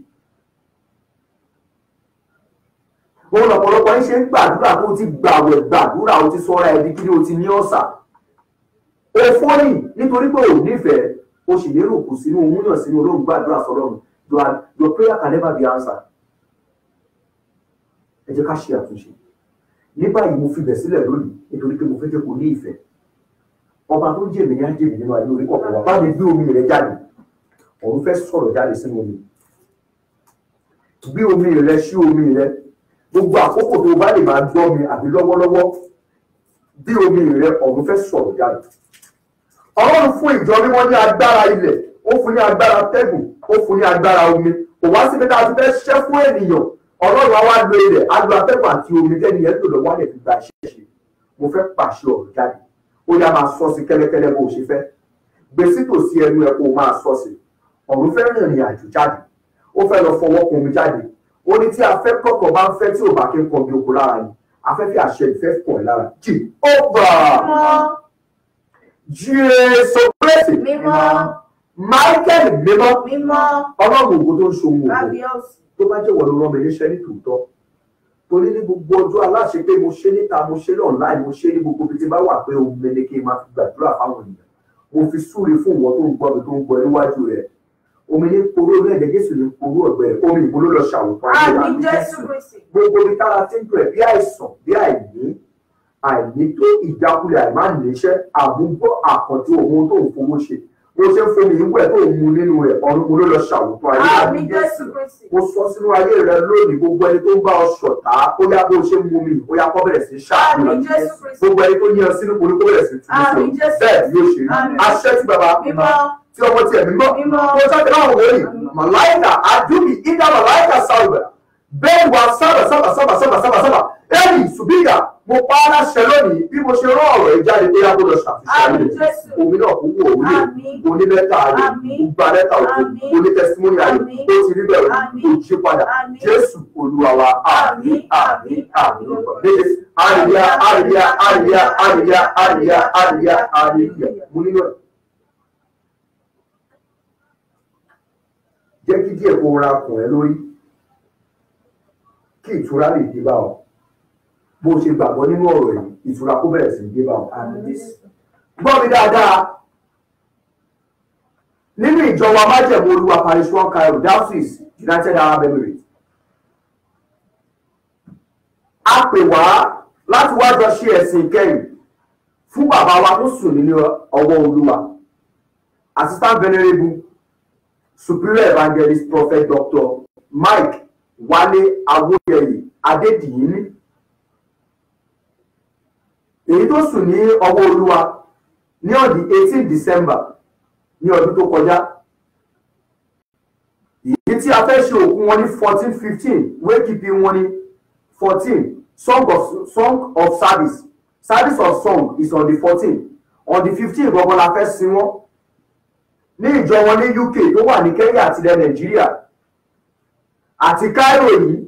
òun lọ̀pọ̀lọpọ̀ yín ṣe ń gbàdúrà tó o ti gbàwẹ̀ gbàdúrà o ti sọ́ra ẹbí kí ni o ti ní ọ̀sà o fọ́nì nítorí pé o nífẹ̀ẹ́ o sì lérò kù sínú òun yàn sínú olóhùn gbàdúrà sọ́lọ́run your your prayer can never be answered ẹ jẹ́ ká ṣe àtúnṣe ní báyìí mo fi bẹ̀ sílẹ̀ lónìí nítorí pé mo fẹ́ jẹ́ kó ní ìfẹ́ ọba tó ń jèmí ní ájèmí nínú ayé orí kọ̀ọ̀kan wà bá mi gbé omi rẹ jáde òun fẹ́ sọ̀rọ̀ jáde sínú omi gbé omi rẹ sí omi rẹ gbogbo àkókò tó o bá lè máa gbọ́ mi àbí lọ́wọ́lọ́wọ́ bí omi rẹ ọ̀run fẹ́ sọ̀rọ̀ jáde ọlọ́run fún ìjọ mímọ́ ní agbára ilẹ̀ ó fún ní agbára tẹ́gùn ó fún ní agbára omi kò wá síbi tá a ti fẹ́ ṣiṣẹ́ fún ènìyàn ọlọ́run á wá lo ilẹ̀ á lo atẹ́gùn àti omi tẹ́ni yẹn tó lọ wálẹ̀ fi gba iṣẹ́ ṣe mo fẹ́ pàṣẹ ọ̀rọ̀ jáde ó yá máa sọ sí kẹ́lẹ́kẹ́lẹ́ bó o ṣe fẹ́ gbèsè tòsí ẹnu ẹ kó o máa sọ sí ọ̀run fẹ́ rìnrìn àjò jáde ó fẹ́ lọ fọwọ́ kun omi jáde ó ní tí afẹ́ kọ̀ọ̀kan bá ń fẹ́ tí ò bá kí ń kan bí oko lára ni afẹ́fẹ́ àṣẹ ìfẹ́ pọ̀ ẹ̀ lára jì ó bà mímọ́ jésù kristi mímọ́ michael mímọ́ mímọ́ ọlọ́run ògo tó ń ṣohun ògo kábíọ́sì tó bá jẹ́ wọ̀lú rán mi níṣẹ́ ní tòótọ́ torí ní gbogbo ọjọ́ aláṣẹ pé mo ṣe níta mo ṣe online mo ṣe ní gbogbo ibi tí bá wà pé ohun mi ni kí n máa fi gbàdúrà fáwọn ènìyàn mo fi súre fún ìwọ tó ń gbọ́ mi tó ń gbọ́ níwájú rẹ̀ omi ní poró orílẹ̀-èdè jésù ní poró ọ̀gbẹ́ rẹ̀ omi ìbò ló lọ ṣàwòkọ́ ayé àmì àmì jésù kristi gbogbo ibi tára ti ń tó ẹ̀ bí àìsàn bí àìní àìní tó ìjákulẹ̀ àìmá níṣẹ́ àmúgbọ́ àkàntì ohun tó ń fowó ṣe bó ṣe ń fomi ìwẹ̀ tó ń mu nínú rẹ̀ ọ̀run mo ló lọ ṣàwòkọ́ ayé àmì àmì jésù kristi mo sọ sínú ayé rẹ lónìí gbogbo ẹni tó ń bá ọ ṣọ̀tá ó yá bó ṣe ń mú mi ó yá kó bẹ̀rẹ̀ sí í ṣáàbù àmì jésù kristi gbogbo ẹni tó ní ọ sínú kò ní kó bẹ̀rẹ̀ sí í tú Àmín sí Jésù. bẹ́ẹ̀ yóò ṣe rí Àmín. aṣẹ́ tí bàbá mímọ́ tí ọmọ tiẹ̀ mímọ́ Mímọ́. tó jáde láwọn wòlíì màláìkà àdúbì ìdá màláìkà sáwùbà bẹ́ẹ̀ wà sábà sábà sábà sábà sábà sábà ẹ̀rì ṣùgbìgà mo pa á láṣẹ lónìí bí mo ṣe rán ọ̀rọ̀ ẹ̀ jáde pé yàgò lọ ṣàfihàn Àmín rẹ̀ Jésù. omi náà kò wú òun lè Àmín. onílẹ́tà rẹ̀ Àmín. gba lẹ́tà òkú Àmín. onítẹ̀símọ́nì rẹ̀ Àmín. tó ti rí bẹ̀rẹ̀ Àmín. kò jí padà Àmín. jésù olúwa wa àmín àmín àmín lórúkọ méje àríyá àríyá àríyá àríyá àríyá àríyá àríyá mo nílò ẹ̀. jẹ́ kí díẹ̀ kó ra kùn ẹ́ lórí kí ìtura lè dé bá ọ bó o ṣe gbàgbọ́ nínú ọ̀rọ̀ yìí ìtura kó bẹ̀rẹ̀ sí í dé bá ọ. gbọ́ mi dáadáa nínú ìjọ wa májẹ̀mú olúwa parish one cairo diocese united arab emirates a pè wá láti wá jọ ṣe ẹ̀sìn ìkẹyìn fún bàbá wa tó sùn nínú ọwọ́ olúwa assistant venerable superior evangelist prophet dr mike wale awoyeye adediyin èyí tó sùn ní ọwọ́ olúwa ní ọdún eighteen december ní ọdún tó kọjá èyí tí a fẹ́ ṣe òkú wọn ní fourteen fifteen wékìpì wọn ní fourteen song of song of service service of song is on the fourteen on the fifteen gbọ̀ngàn la fẹ́ sin wọn ní ìjọ wọn ní uk tó wà ní kenya àti ilẹ̀ nàìjíríà àti cairo yìí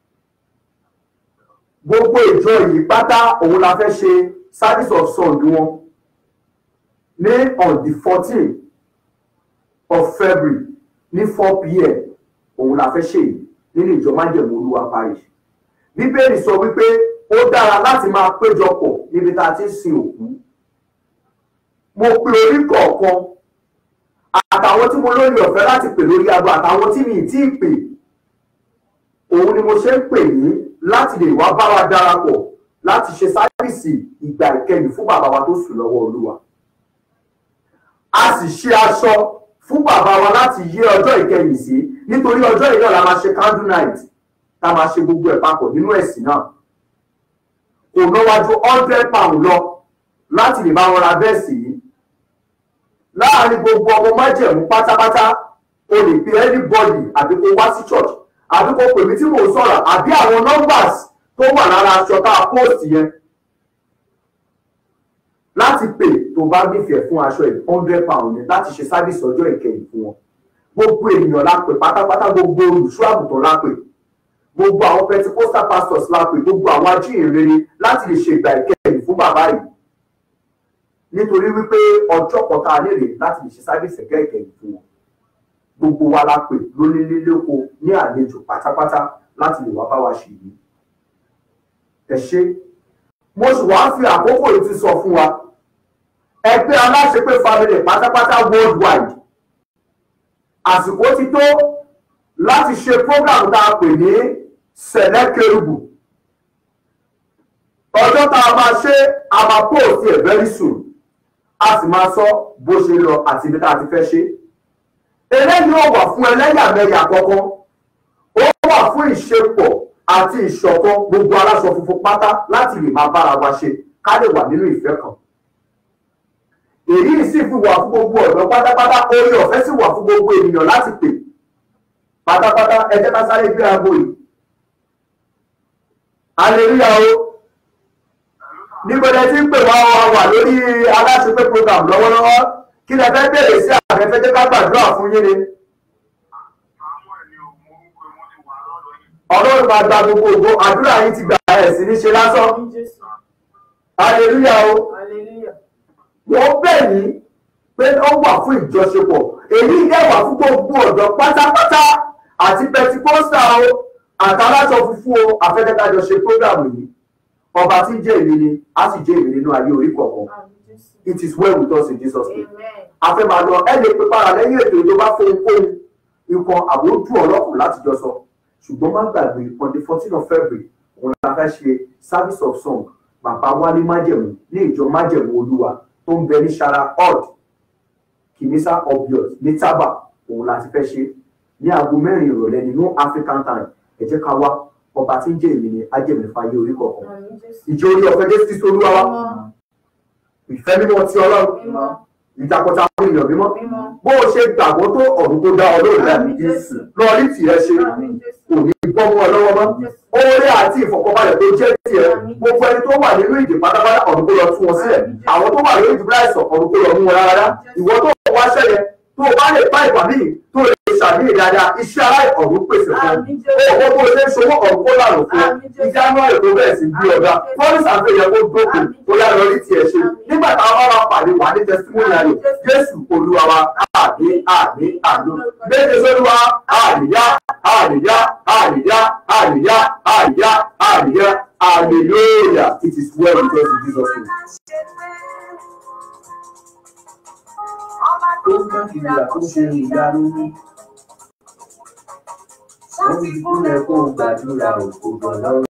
gbogbo ìjọ yìí pátá òun la fẹ́ ṣe service of song wọn ní on the fourteen of february ní four pm òun la fẹ́ ṣe yìí nínú ìjọ májẹ̀mú olúwa parish bíbélì sọ wípé ó dára láti máa péjọpọ̀ níbi tá a ti ń sin òkú mo pe orí kọ̀ọ̀kan àtàwọn tí mo lórí ọ̀fẹ́ láti pè lórí aago àtàwọn tí mi ì tí ì pè òun ni mo ṣe ń pè ní láti lè wá bá wa darapọ̀ láti ṣe sáfìsì ìgbà ìkẹyìn fún bàbá wa tó sùn lọ́wọ́ olúwa a sì ṣe aṣọ fún bàbá wa láti yé ọjọ́ ìkẹyìn sí nítorí ọjọ́ yìí náà la máa ṣe candle night tá a máa ṣe gbogbo ẹ̀ papọ̀ nínú ẹ̀sìn náà kò náwájú hundred pound lọ láti lè bá wọn ra bẹ́ẹ̀sì yìí láàárín gbogbo ọmọ májẹ̀mú pátápátá o lè pe anybody àbí kó wá sí church àbí kó pè mí tí mò ń sọ̀rọ̀ àbí àwọn numbers tó wà lára aṣọ tá a post yẹn láti pè tó bá nífẹ̀ẹ́ fún aṣọ yìí hundred pound yẹn láti ṣe sábìsì ọjọ́ ìkẹyìn fún wọn gbogbo ènìyàn la pè pátápátá gbogbo olùṣọ́ àgùntàn la pè gbogbo àwọn pentecostal pastors la pè gbogbo àwọn ajíhìnrere láti lè ṣe ìgbà ìkẹyìn fún bàbá yìí nítorí wípé ọjọ́ kọta lérè láti lè ṣe sábìsì ẹ̀gẹ́ ìkẹyìn fún wọn gbogbo wa la pè lónílélóko ní àlejò pátápátá láti lè wá bá wa ṣe yìí ẹ ṣe mo sì wá fi àkókò yìí ti sọ fún wa ẹgbẹ́ aláṣepé family pátápátá worldwide àsìkò ti tó láti ṣe program tá a pè ní sẹ̀lẹ̀ kérubù ọjọ́ tá a máa ṣe a máa post ẹ̀ very soon a sì máa sọ bó ṣe lọ àti ibi tá a ti fẹ́ ṣe eléyìí ò wà fún ẹlẹ́yàmẹ̀yà kankan ó wà fún ìṣepọ̀ àti ìṣọ̀kan gbogbo aláṣọ funfun pátá láti lè máa bára wa ṣe ká lè wà nínú ìfẹ́ kan èyí sì fi wà fún gbogbo ọ̀dọ́ pátápátá orí ọ̀fẹ́ sì wà fún gbogbo ènìyàn láti pè pátápátá ẹ jẹ́ ká sáré gbé aago yìí aleluya o nígbàdàn tí ń pè wá wa wà lórí aláṣepé program lọ́wọ́lọ́wọ́ kí lẹ fẹ́ bèrè sí àfẹ́fẹ́ jẹ́ ká gbàdúrà fún yín ni ọlọ́run máa gba gbogbo ògo àdúrà yín ti gbà ẹ̀ sí ní ṣe lásán aleluya o wọ́n bẹ̀ ní pé ó wà fún ìjọṣepọ̀ èyí dẹ̀ wà fún gbogbo ọ̀dọ́ pátápátá àti pẹtikọ́sà o àtàlájọ funfun o àfẹ́kẹ́kájọ ṣe prógrámù yìí ọba tí ń jẹ́ èmi ni a sì jẹ́ èmi nínú ayé orí kọ̀ọ̀kan it is well with us in Jesus name a fẹ́ máa lọ ẹ lè pe para lẹ́yìn ètò tó bá fóun kóun ikọ̀ àbójú ọlọ́kùn láti jọ sọ ṣùgbọ́n má gbàgbé on the fourteen of February òun la fẹ́ ṣe service of song bàbá wálé májẹ̀mú ní ìjọ májẹ̀mú olúwa tó ń bẹ ní sara odd kìmísà obvious ní tábà òun la ti fẹ́ ṣe ní aago mẹ́rin ìrọ̀lẹ́ nínú African time ẹ jẹ́ ká wá ọba tí ń jẹ́ èmi ni ajẹ́mẹ̀fà yé orí kọ̀ọ̀kan ìjọ orí ọ̀fẹ́ jésù kristu olúwa wa ìfẹ́ mímọ́ ti ọlọ́run ìjàpọ̀ta àwọn èèyàn mímọ́ mímọ́. bó o ṣe gbàgbọ́ tó ọ̀run tó dá ọ lóòrè àmì jésù lọ rí tìẹ ṣe Àmín Jésù. kò ní bọ́ mọ́ ọ lọ́wọ́ mọ́ oore àti ìfọ̀kànbalẹ̀ tó jẹ́ tiẹ̀ gbogbo ẹni tó wà nínú ìdè pátápátá ọ̀run kó lọ tú wọn sílẹ̀ àwọn tó wà lórí ìdìbò àìsàn ọ̀run kó lọ mú wọn rárá ìwọ tó wá ṣẹlẹ̀ tó o bá lè bá ìgbà míì tó lè ṣàmì dáadáa iṣẹ́ ará ọ̀run pèsè fún Àmín ọ Jésù. owó bó ṣe ń ṣòwò ọ̀run kó lànà fún ọ Àmín Jésù. ìjánu ẹ̀ tó bẹ̀rẹ̀ sí bí ọ̀gá fọ́nìsì àfẹ́yẹ kó dókun ó yá lọ rí tiẹ̀ ṣe nígbà táwọn bá wà pàdé wà ní tẹsítímọ́nì ayọ̀ jésù olúwa wa àmì àmì àmì méje sólúwa àríyá àríyá àríyá àríyá àríyá àríyá hallelujah it is well with us in jesus name. Ọba tó ń bá ìlà tó ṣe ìyanu ní. wọ́n ti kúnlẹ̀ kó gbàdúrà òkú bọ̀ lọ́rùn.